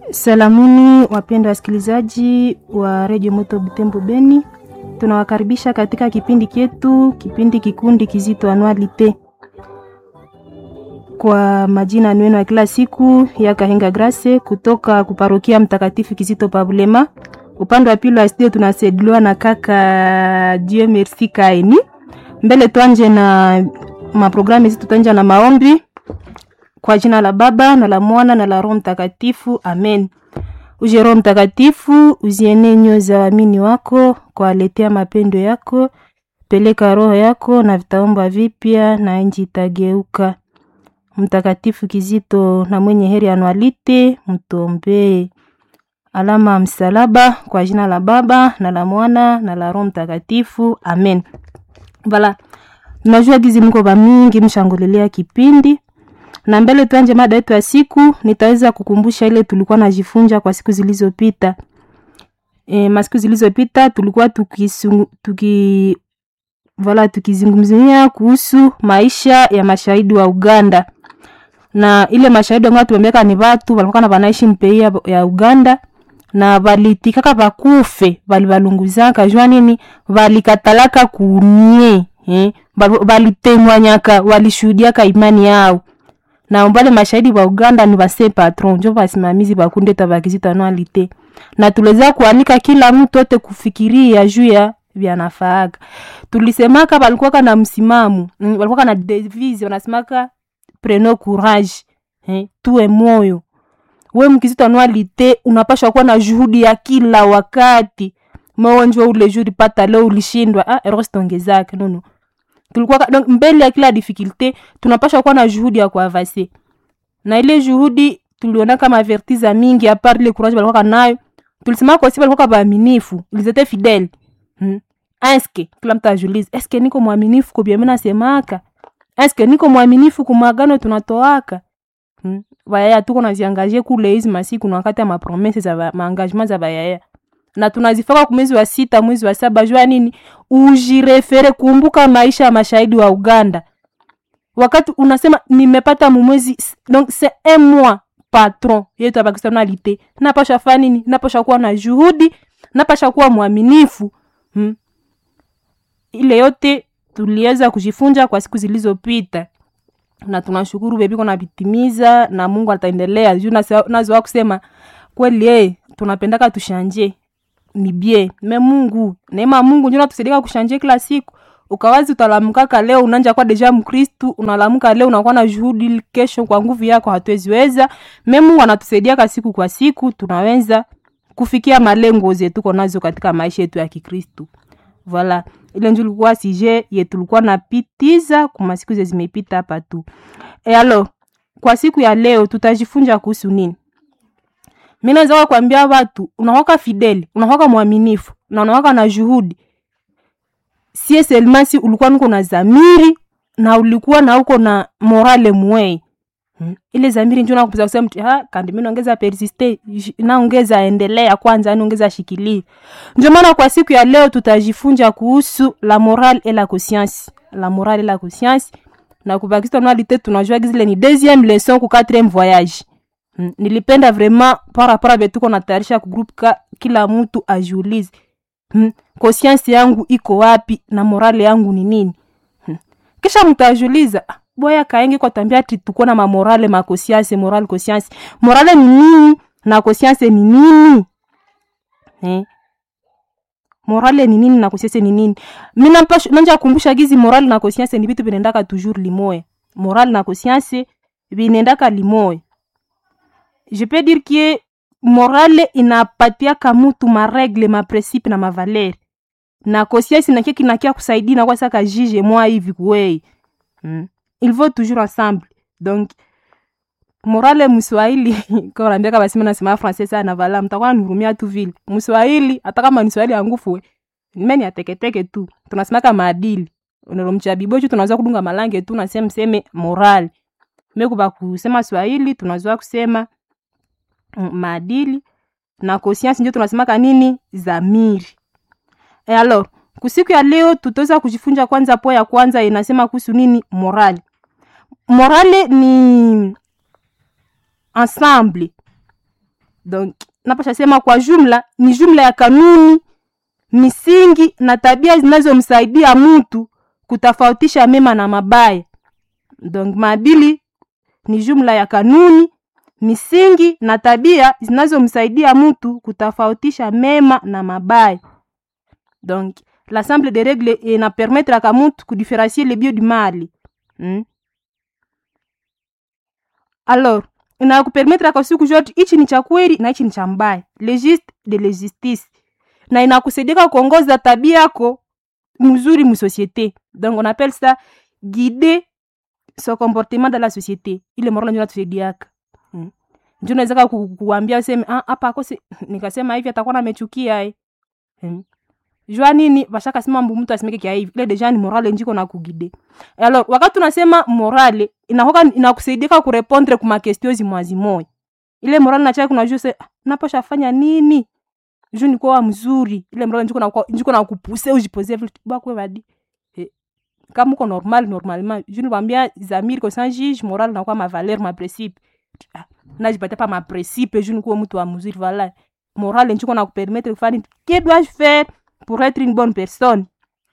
Salamuni wapendwa wasikilizaji wa redio Moto Butembo Beni, tunawakaribisha katika kipindi chetu, kipindi kikundi kizito anualite. Kwa majina nwenu ya kila siku ya Kahenga Grace kutoka kuparokia Mtakatifu Kizito Pabulema. Upande wa pili wa studio tunasaidiwa na kaka Dieu Merci Kaini. Mbele tuanje na maprogramu hizi, tutanja na maombi kwa jina la Baba na la Mwana na la Roho Mtakatifu, amen. Uje Roho Mtakatifu, uziene nyoyo za waamini wako kwa waletea mapendo yako. Peleka roho yako na vitaomba vipya na nchi itageuka. Mtakatifu Kizito na mwenye heri anualite, mtombee. Alama ya msalaba kwa jina la Baba na la Mwana na la Roho Mtakatifu, amen. Vala, najua gizi mko ba mingi mshangulilia kipindi na mbele tuanje mada yetu ya siku, nitaweza kukumbusha ile tulikuwa najifunza kwa siku zilizopita. E, masiku zilizopita tulikuwa tukisungu, tuki vala tukizungumzia kuhusu maisha ya mashahidi wa Uganda na ile mashahidi ambao tumemeka ni watu walikuwa na wanaishi mpei ya, ya Uganda na valitikaka bakufe balibalunguzaka jua nini valikatalaka kunie eh, valitengwanyaka walishuhudiaka imani yao na mbale mashahidi wa Uganda ni base patron njo basimamizi bakunde tabakizita anualite na tuliweza kuanika kila mtu ote kufikiria juu ya vyanafaaga. Tulisemaka balikuwaka na msimamo mm, balikuwaka na devise wanasemaka preno courage eh, tuwe moyo we mkizito anualite unapashwa kuwa na juhudi ya kila wakati maonjwa ule juri pata leo ulishindwa ah, erostongezake nono tulikuwa donc mbele ya kila difficulté tunapasha kuwa na juhudi ya kuavase na ile juhudi tuliona kama avertiza mingi a part ile courage balikuwa nayo tulisema kwa sababu balikuwa baaminifu ils étaient fidèles hmm. eske kila mtu ajulize eske niko mwaminifu kwa mimi nasemaka eske niko mwaminifu kwa magano tunatoaka hmm. bayaya tuko naziangaje kule hizi masiku na wakati ya mapromese za maengagement za bayaya na tunazifaka kwa mwezi wa sita mwezi wa saba jua nini ujirefere kumbuka maisha ya mashahidi wa uganda wakati unasema nimepata mumwezi donc c'est un mois patron yetu ya pakistanalite napasha fa nini napasha kuwa na juhudi napasha kuwa mwaminifu hmm. ile yote tuliweza kujifunza kwa siku zilizopita na tunashukuru bebiko navitimiza na mungu ataendelea juu nazoa kusema kweli e tunapendaka tushanje ni bie me mungu neema mungu njo natusaidika kushanje kila siku ukawazi utalamukaka leo unanja kwa deja mkristu unalamuka leo unakuwa na juhudi kesho kwa nguvu yako hatuweziweza me mungu anatusaidiaka siku kwa siku tunaweza kufikia malengo zetuko nazo katika maisha yetu ya kikristu voila ile njo likuwa sije yetulikuwa napitiza kuma siku ze zimepita hapa tu e alo kwa siku ya leo tutajifunza kuhusu nini mi naweza kuambia watu unakwaka fideli unakwaka mwaminifu na unakwaka na juhudi sie selmasi ulikuwa niko na zamiri na ulikuwa na uko na morale mwei hmm. ile zamiri njo nakupiza kusema mtu ha kandi mi naongeza persiste naongeza endelea kwanza yani ongeza shikilia ndio maana kwa siku ya leo tutajifunza kuhusu la morale et la conscience la morale et la conscience na kubakista nalite tunajua gizile ni deuxième leçon ku quatrième voyage Hmm. nilipenda vraiment par rapport a betuko natayarisha kugroup ka kila mtu ajiulize hmm. conscience yangu iko wapi na morale yangu ni nini hmm. kisha mtu ajiuliza boya kaenge kwa tambia ati tuko na mamorale makosianse morale conscience morale ni nini na conscience ni nini eh? morale ni nini na conscience ni nini mina nanja kumbusha gizi morale na conscience ni vitu vinaendaka toujours limoya morale na conscience vinaendaka limoya je peux dire que morale inapatiaka mutu maregle maprincipe na mavaleri na conscience nakie kinakia kusaidia nakuwa saka jige mwa hivi kuwei mm. il faut toujours ensemble donc morale mswahili kaambiaka basima nasema français sana vala mtakuwa nihurumia tu vile mswahili hata kama ni swahili angufue meni ateketeke tu tunasemaka maadili nalomchabibochu tunaweza kudunga malange tu nasema mseme morale mekuba kusema swahili tunazoa kusema maadili na conscience ndio tunasemaka nini zamiri e alors kusiku ya leo tutaweza kujifunza kwanza po ya kwanza inasema kuhusu nini morali morale ni ensemble donc napasha sema kwa jumla ni jumla ya kanuni misingi na tabia zinazomsaidia mtu kutofautisha mema na mabaya donc maadili ni jumla ya kanuni misingi na tabia zinazomsaidia mtu kutofautisha mema na mabaya donc l'ensemble des règles inapermettraka mtu kudifferencier le bien du mal hmm? alors inakupermettraka aussi kujua ati hichi ni cha kweli na hichi ni cha mbaya le juste de le justice na inakusaidia kuongoza tabia yako mzuri musociété donc on appelle ça guider son comportement dans la société ile morala ndio natusaidiaka hmm. ndio naweza ku, kuambia useme ah hapa akose nikasema hivi atakuwa amechukia eh hmm. jua nini bashaka sema mbu mtu asimeke kia hivi ile deja ni morale njiko na kugide alors wakati unasema morale inahoka inakusaidia kurepondre kuma question zimwazi moya ile morale nachaka kunajua se naposha fanya nini juu niko wa mzuri ile morale njiko na njiko na kupuse ujipoze vitu bakwe badi kama uko normal normalement je nikwambia zamiri ko sans juge moral na kwa ma valeur ma principe najipata pa ma principe je nikuwa mtu wa mzuri voilà moral njiko na kupermettre kufanya que dois-je faire pour être une bonne personne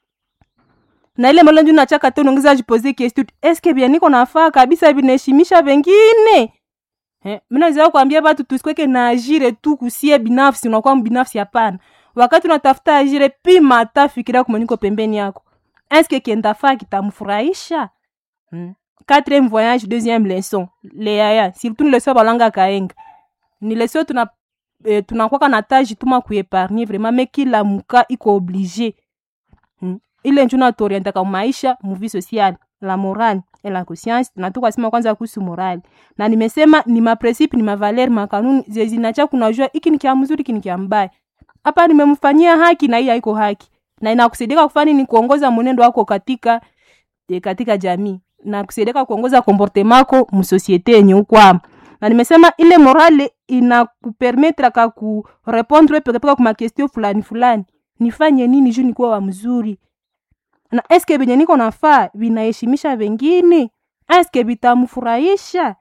na ile moral njoo nachaka tu unaongeza jipoze question est-ce que bien niko nafaa kabisa vinaheshimisha wengine eh mimi naweza kuambia watu tusikweke na ajire tu kusie binafsi unakuwa binafsi hapana wakati unatafuta ajire pima hata fikiria kumanyiko pembeni yako eske kiendafaa kitamfurahisha hmm. quatrième voyage deuxième leçon leaya surtout ni leçon balanga kaenga ni leçon tuna eh, tunakwaka na taji tuma kuepargne vraiment me kila muka iko oblige hmm. ile nju natuorientaka maisha muvi sociale la morale et la conscience na tukasema kwanza kuhusu morali na nimesema ni mapresipe ni mavaleri makanuni zezinacha kunajua iki ni kia mzuri iki ni kia mbaya hapa nimemfanyia haki na hii haiko haki na inakusaidia kufanya ni kuongoza mwenendo wako katika e, katika jamii na kusaidia kuongoza komportemako msosiete yenye ukwama na nimesema ile morale inakupermetre ka kurepondre pekepeke kuma question fulani fulani nifanye nini juu nikuwa wa mzuri na eske venye niko nafaa vinaheshimisha vengine eske vitamfurahisha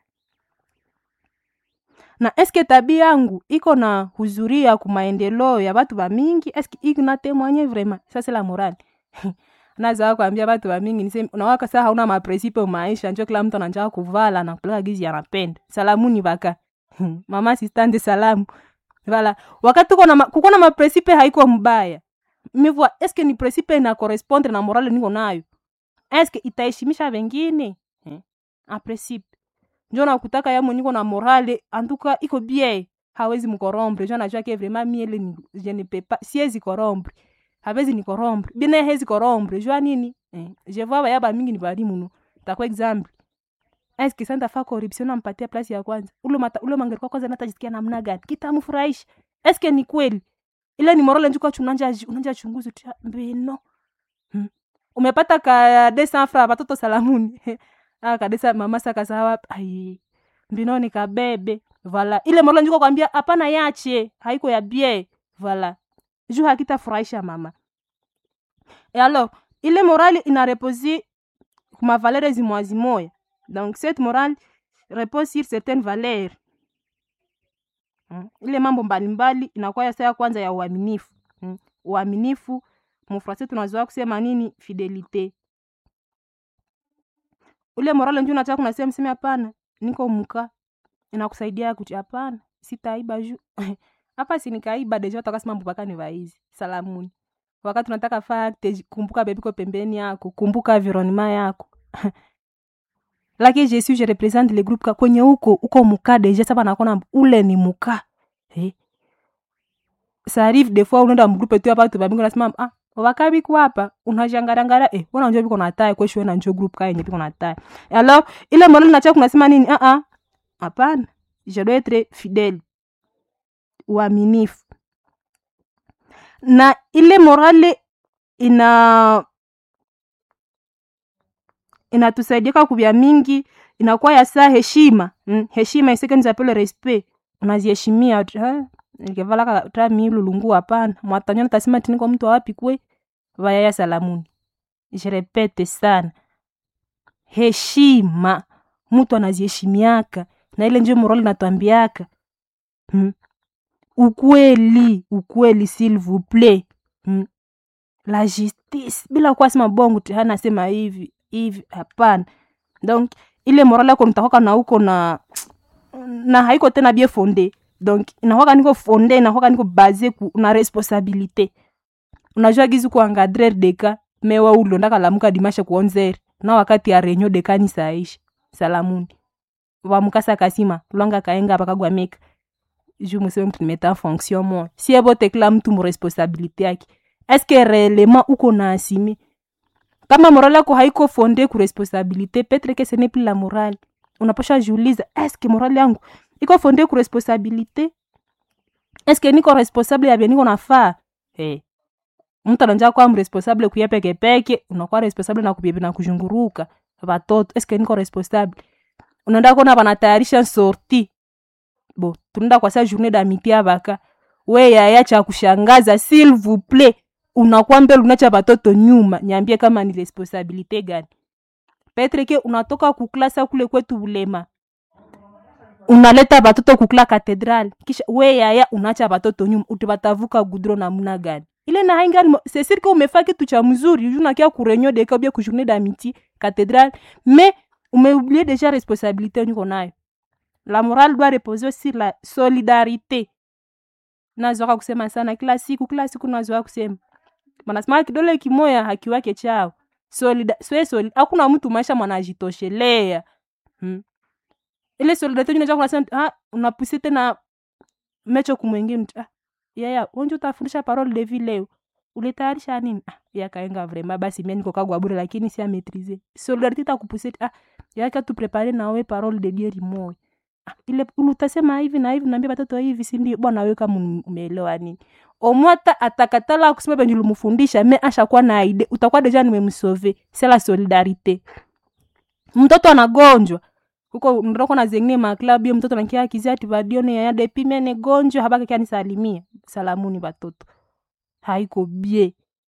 na eske tabia yangu iko na huzuria ku maendeleo ya batu bamingi eske iko na témoigner vraiment ça c'est la morale naza kuambia batu bamingi niseme unawaka saa hauna mapresipe maisha njo kila mtu ananjaka kuvala na kupeleka gizi anapenda salamuni baka mama sistande salamu vala wakati uko na kuko na mapresipe haiko mbaya mivua eske ni presipe na correspondre na morale niko nayo eske itaheshimisha wengine eh? apresipe njo nakutaka yamo niko na morale antuka iko bien hawezi mkorombre njo najua ke vraiment miele ni je ne peux pas siezi korombre hawezi ni korombre bine hezi korombre jua nini eh, je vois baya ba mingi ni bali muno takwa example eske santa fa corruption nampatia place ya kwanza ule mata ule mangeri kwa kwanza natajisikia namna gani kitamfurahisha eske ni kweli ile ni morale njuka chunanja unanja chunguzi tu mbino hmm. umepata ka desa fra watoto salamuni ah kadesa mama saka sawa ai mbino ni kabebe vala ile morale njuka kwambia hapana yache haiko ya bie vala juu hakitafurahisha mama et alors ile morale ina reposi kuma valere zimwazi moya donc cette morale repose sur certaines valeurs hmm. ile mambo mbalimbali inakuwa ya saa kwanza ya uaminifu hmm. uaminifu mufrase tunazoa kusema nini fidelite ule morale nju nataka kunasema mseme hapana niko mka inakusaidia kuti hapana sitaiba juu hapa sinikaiba deja utakasema mbupaka ni vaizi salamuni wakati unataka fakte kumbuka bebiko pembeni yako kumbuka environnement yako laki jesu je represente le groupe kwenye huko uko muka deja saba nakona ule ni muka eh. ça arrive des fois unaenda mgrupe tu hapa tu babingo nasema ah wakabi kwa hapa unajangarangara eh wana njoo biko na tai kwesho na njoo group kae biko na tai alors ile morale nacha kunasema nini ah ah hapana je dois être fidèle uaminifu na ile morale ina inatusaidia kubya mingi inakuwa ya saa heshima mm, heshima iseke nizapele respect unaziheshimia nikevalaka ta milulungu hapana mwatanyana tasema tiniko mtu wapi kwe vayaya salamuni je repete sana heshima mtu anaziheshimiaka na ile njo morali natwambiaka hmm. ukweli ukweli s'il vous plaît hmm. la justice bila kuwa sema bongo tu hana sema hivi hivi hapana donc ile morale yako mtakwaka na uko na na haiko tena bien fonde donc inakwaka niko fonde inakwaka niko base ku na responsabilité unajua gizi kuangadrer deka mewa ulondaka lamuka dimashe ku 11 na wakati ya renyo deka ni saishi salamuni wamukasa kasima lwanga kaenga pakagwa meka ju museme mtu nimeta en fonction moi si ebote kila mtu mu responsabilité yake est ce que réellement uko na asime kama morale yako haiko fonde ku responsabilité petre que ce n'est plus la morale unaposha jiuliza est ce que morale yangu iko fonde ku responsabilité est ce que niko responsable ya vya niko nafaa hey. mtu ananja kwa mresponsable kuya pekepeke unakuwa responsable na kupiepe na kuzhunguruka watoto est ce que niko responsable unaenda kuona wanatayarisha sorti bo tunaenda kwa sa journée d'amitié abaka we yaya cha kushangaza s'il vous plaît unakuwa mbele unacha batoto nyuma niambie kama ni responsabilité gani petre ke unatoka kuklasa kule kwetu ulema unaleta batoto kukula katedral kisha we yaya unacha batoto nyuma utibatavuka gudro namuna gani ile na haingani c'est sûr que umefaa kitu cha mzuri unakia kurenyo deka ubia ku journée d'amitié cathédrale mais umeoublié déjà responsabilité niko nayo la morale doit reposer sur la solidarité nazoaka kusema sana kila siku kila siku nazoaka kusema manasema kidole kimoya hakiwake chao solida swe solid hakuna mtu maisha mwanajitoshelea hmm. ile solidarité unaja kunasema ah unapuse tena mecho kumwengine ah yaya wenje utafundisha parole de vie leo ulitayarisha nini ah yakaenga vraiment basi mimi niko kagwa bure lakini si maîtriser solidarité takupuse ah yaka tu préparer nawe parole de dieu limoya ah, ile utasema hivi na hivi naambia watoto hivi si ndio bwana wewe kama umeelewa nini omwata atakatala kusema penye ulimfundisha me ashakuwa na ide utakuwa deja nimemsove c'est la solidarité mtoto anagonjwa huko ndoko na zengine maklabu hiyo mtoto nakia kizia ati vadione yaya depi mene gonjwa habaka kia nisalimia salamuni batoto haiko bie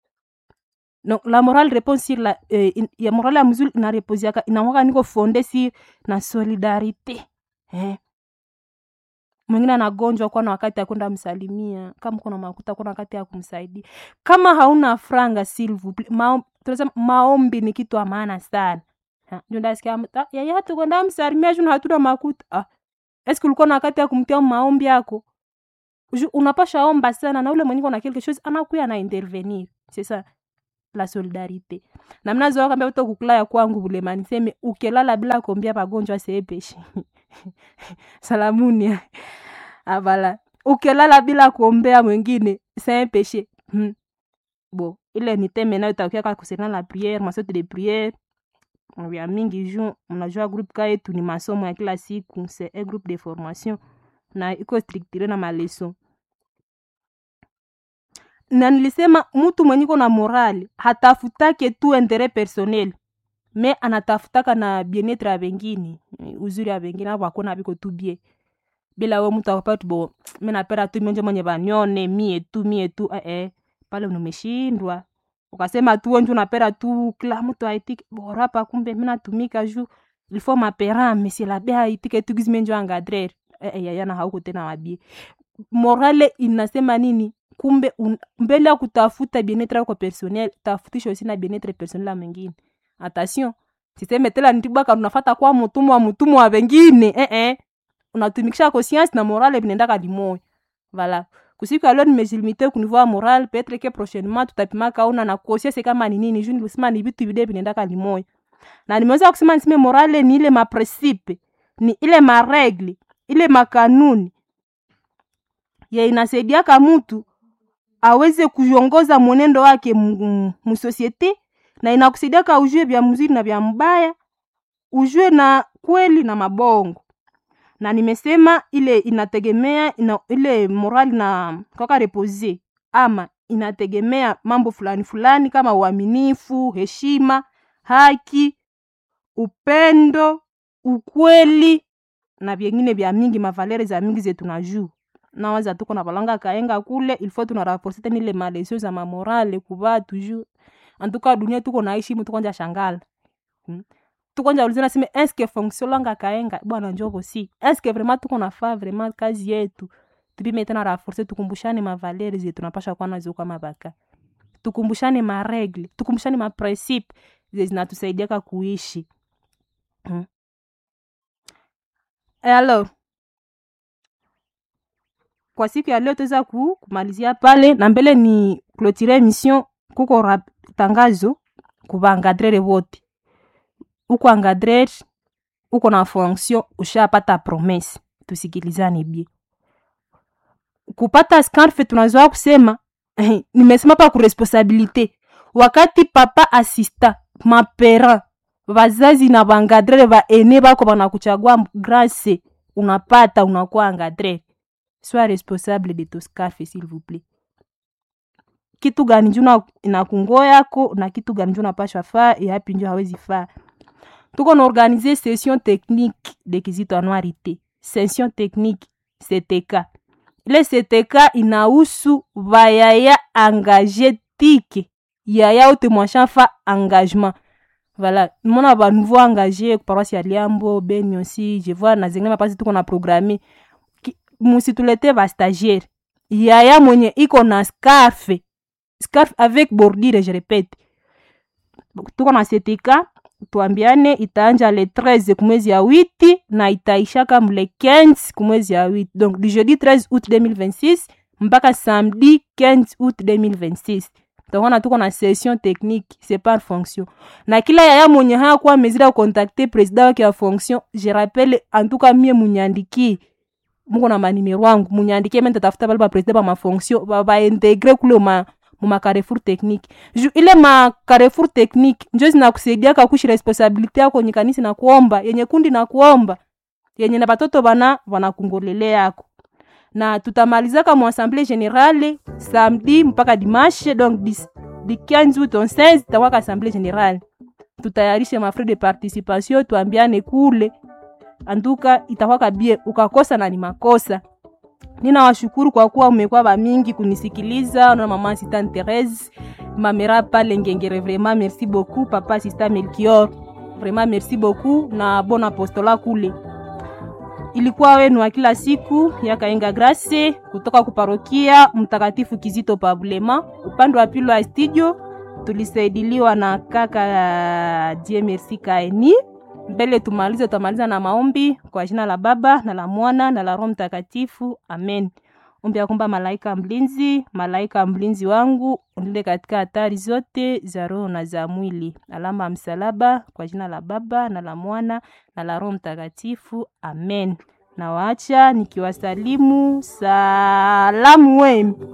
donc la morale répond sur la eh, in, ya morale ya mzuri inareposiaka inakwaka niko fonde si na solidarité eh mwingine anagonjwa kuwa na wakati ya kwenda msalimia kama kuna makuta kuna wakati ya kumsaidia kama hauna franga silvu ma, maombi ni kitu maana sana ndasikia yeye hatu kwenda msalimia juu hatuna makuta ah eske ulikuwa na wakati ya kumtia maombi yako unapasha omba sana na ule mwenye kuna quelque chose anakuya na intervenir c'est ça la solidarité na mnazo kambia uto kukula ya kwangu bulema niseme ukelala bila kuombia pagonjwa seepeshi salamuni avala ukilala bila kuombea mwingine c'est un péché hmm. bon ile ni teme nayo takiaka kusena la prière masote de prière vya mingi ju mnajua groupe ka yetu ni masomo ya kila siku c'est un groupe de formation na iko strictire na maleson na nilisema mtu mwenye iko na morali hatafutake tu interet personnel me anatafutaka na bienetre ya bengine uzuri ya bengine abo akona biko tu bie bila we mtu akapati bo mi napenda tu mionje mwenye banione mie tu mie tu eh, eh. pale numeshindwa ukasema tu wenje unapenda tu kila mtu aitike borapa kumbe mi natumika ju ilfo mapera mesilabe aitike tu gizi menjo angadrer eh, eh, yayana hauko tena wabie morale inasema nini kumbe un, mbele ya kutafuta bienetre yako personnel tafutisha osi na bienetre personnel ya mwingine attention siseme tela nitibwaka unafata kwa mutumwa wa mutumwa wa wengine eh eh unatumikisha conscience na morale vinaendaka limoya vala kusiku ya leo nimejilimite kunivua moral petre ke prochainement tutapimaka una na conscience kama ni nini juu nilisema ni vitu vide vinaendaka limoya na nimeweza kusema niseme morale ni ile maprincipe ni ile maregle ile makanuni ye inasaidiaka mtu aweze kuongoza mwenendo wake musosiete na inakusaidiaka ujue vya mzuri na vya mbaya ujue na kweli na mabongo na nimesema ile inategemea ina, ile morali na kaka repose ama inategemea mambo fulani fulani kama uaminifu heshima haki upendo ukweli na vyengine vya mingi mavalere za mingi zetu na juu nawaza tuko na balanga kaenga kule ilfo tunaraporte tena ile malesio za mamorale kuva toujours antuka dunia tuko naishi mu tukonja shangala hmm? tukonja ulizana sime eske fonction langa kaenga bwana njobo si eske vraiment tuko nafaa vraiment kazi yetu tupime tena raforce tukumbushane mavaleri ze tunapasha kuwa nazo kama baka tukumbushane maregle tukumbushane maprincipe ze zinatusaidiaka kuishi mm. E alors kwa siku ya leo tuweza ku, kumalizia pale na mbele ni clotire emission kuko rap, tangazo kuvaangadrere vote uko angadrere uko na fonction ushapata promese tusikilizane bie kupata scarfe tunazoa kusema nimesema pa kuresponsabilite wakati papa asista mapera vazazi na vangadrere vaene vako vanakuchagua grase unapata unakuwa angadrere sois responsable de to scarfe s'il vous plaît kitu gani nju inakungo yako na kitu gani nju napashwa faa yapi nju hawezi faa tuko na organize session technique de kizito anuarite session technique ctk ile ctk inahusu vayaya engage tike yaya ote mwashafa engagement voilà mona banouveau engagé paroisse ya liambo beni aussi je vois na zengine mapasi tuko na programme musitulete bastagiaire yaya mwenye iko na scarfe scarf avec bordure je répète tuko na setika tuambiane itaanja le 13 kumwezi ya witi na itaishaka mle 15 kumwezi ya witi donc du jeudi 13 août 2026 mpaka samedi 15 août 2026 tokona tuko na session technique c'est par fonction na kila yaya mwenye hayakuwa mezira ya kontakte president wake ya fonction je rappelle antuka mie munyandikie muko na manimero wangu munyandikie me ntatafuta bale bapresident ba mafonction baintegre kule ma muma carrefour technique ju ile ma carrefour technique njo zinakusaidiaka kushi responsabilite yako yenye kanisa na kuomba yenye kundi na kuomba yenye na batoto bana wanakungolele yako na tutamalizaka mu assemblée générale samedi mpaka dimanche donc di, di 15 août 16 takwaka assemblée générale tutayarishe mafrais de participation tuambiane kule anduka itakwaka bie ukakosa na ni makosa ninawashukuru kwa kuwa umekuwa bamingi kunisikiliza na mama assistant Therese mamera pale ngengere vraiment merci beaucoup papa assistant Melchior vraiment merci beaucoup na bon apostola kule ilikuwa wenu wa kila siku ya Kainga Grace kutoka kuparokia Mtakatifu Kizito Pabulema. Upande wa pili wa studio tulisaidiliwa na kaka Die Merci Kaeni. Mbele tumalize, tutamaliza na maombi kwa jina la Baba na la Mwana na la Roho Mtakatifu, amen. Ombi ya kwamba malaika mlinzi, malaika mlinzi wangu unilinde katika hatari zote za roho na za mwili. Alama ya msalaba kwa jina la Baba na la Mwana na la Roho Mtakatifu, amen. Na waacha nikiwasalimu salamu wenu.